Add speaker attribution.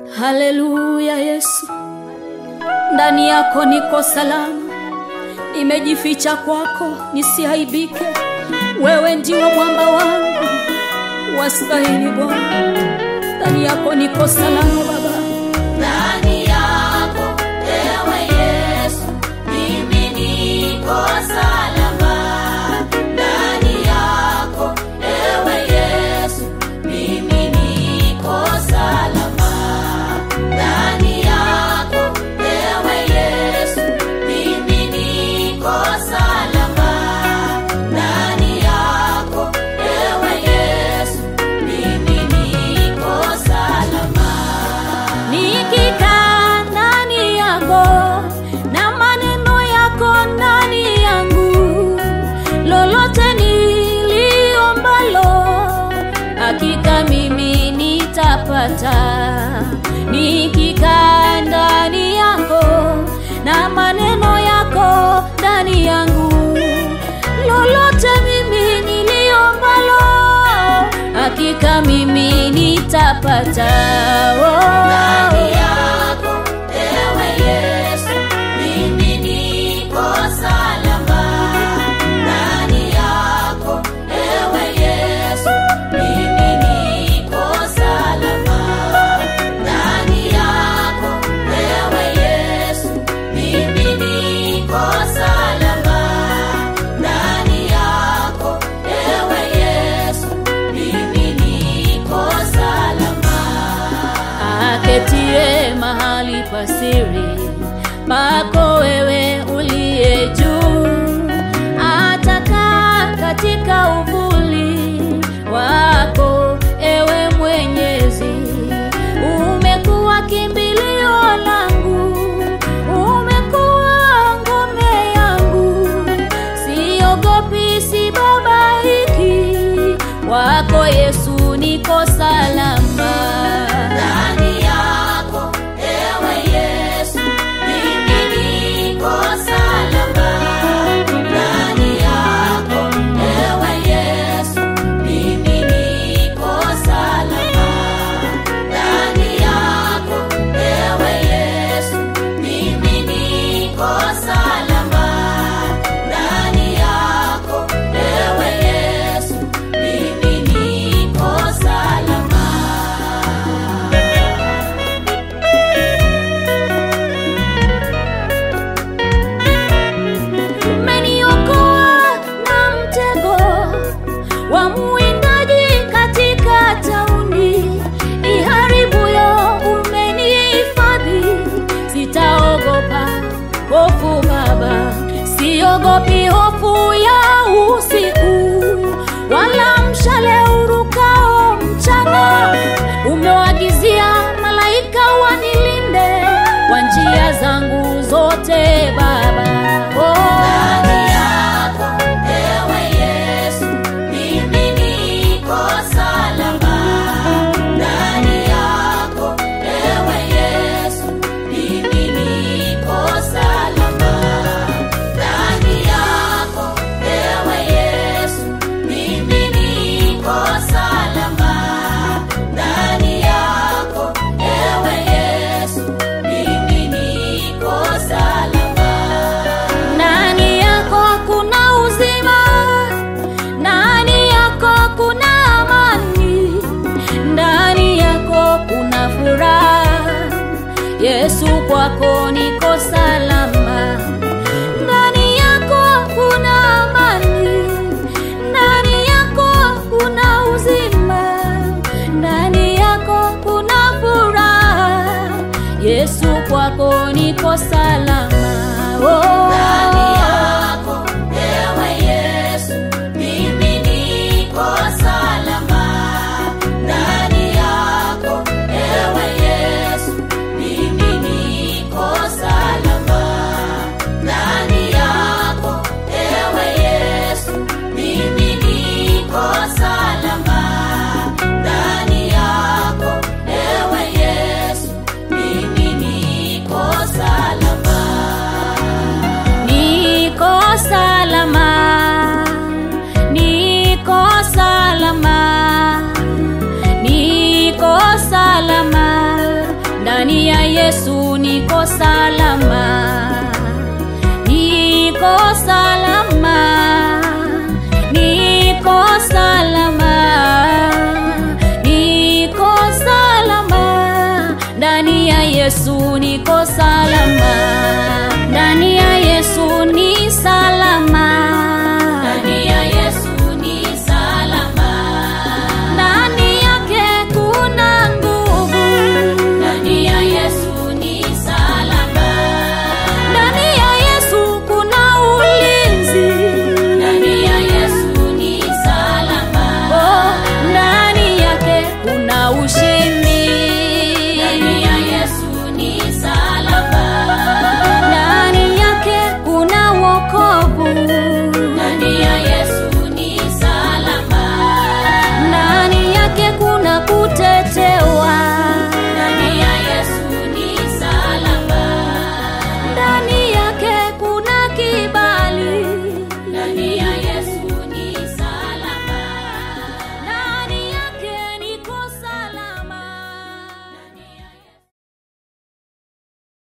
Speaker 1: Haleluya Yesu, ndani yako niko salama, nimejificha kwako nisiaibike. Wewe ndiwe mwamba wangu, wastahili Bwana. Ndani yako niko salama Baba,
Speaker 2: ndani yako ewe Yesu, mimi niko salama. Ndani yako ewe Yesu, mimi niko salama. Ndani yako ewe Yesu, mimi niko salama. Ndani yako ewe Yesu, mimi niko salama.
Speaker 1: nikikaa ndani yako na maneno yako ndani yangu, lolote niliombalo hakika mimi nitapata. Nikikaa ndani yako na maneno yako ndani yangu, lolote mimi niliombalo hakika mimi nitapata. Oh.
Speaker 2: Ndani yako ewe Yesu, mimi niko salama. Ndani yako ewe Yesu, mimi niko salama. Ndani yako ewe Yesu, mimi niko salama. Ndani yako ewe Yesu, mimi niko salama.
Speaker 1: aketie mahali pasiri pako wewe uliye juu, atakaa katika uvuli wako ewe Mwenyezi. Umekuwa kimbilio langu, umekuwa ngome yangu, siogopi, sibabaiki, wako Yesu niko salama.
Speaker 2: Ndani yako ewe Yesu, mimi niko salama. Ndani yako ewe Yesu, mimi niko salama. Ndani yako ewe Yesu, mimi niko salama. Ndani yako ewe Yesu, mimi niko salama.
Speaker 1: umeniokoa na mtego wa mwindaji katika tauni iharibuyo, umenihifadhi, sitaogopa hofu Baba, siogopi hofu ya usiku wala mshale urukao mchana. Umewagizia malaika wanilinde kwa njia zangu zote Baba. Oh.
Speaker 2: Ndani yako ewe Yesu, mimi niko salama. Ndani yako ewe Yesu, mimi niko salama. Ndani yako ewe Yesu, mimi niko salama. Ndani yako ewe Yesu, mimi niko salama.
Speaker 1: Ndani yako kuna uzima, ndani yako kuna amani, ndani yako kuna furaha. Yesu, kwako niko salama. Ndani yako kuna amani, ndani yako kuna uzima, ndani yako kuna furaha. Yesu, kwako niko salama. Oh.
Speaker 2: Ndani yako ewe Yesu, mimi niko salama. Ndani yako ewe Yesu, mimi niko salama. Ndani yako ewe Yesu, mimi niko salama. Ndani yako ewe Yesu, mimi niko salama.
Speaker 1: salama, niko salama, niko salama, niko salama, ndani ya Yesu niko salama, ndani ya Yesu ni salama,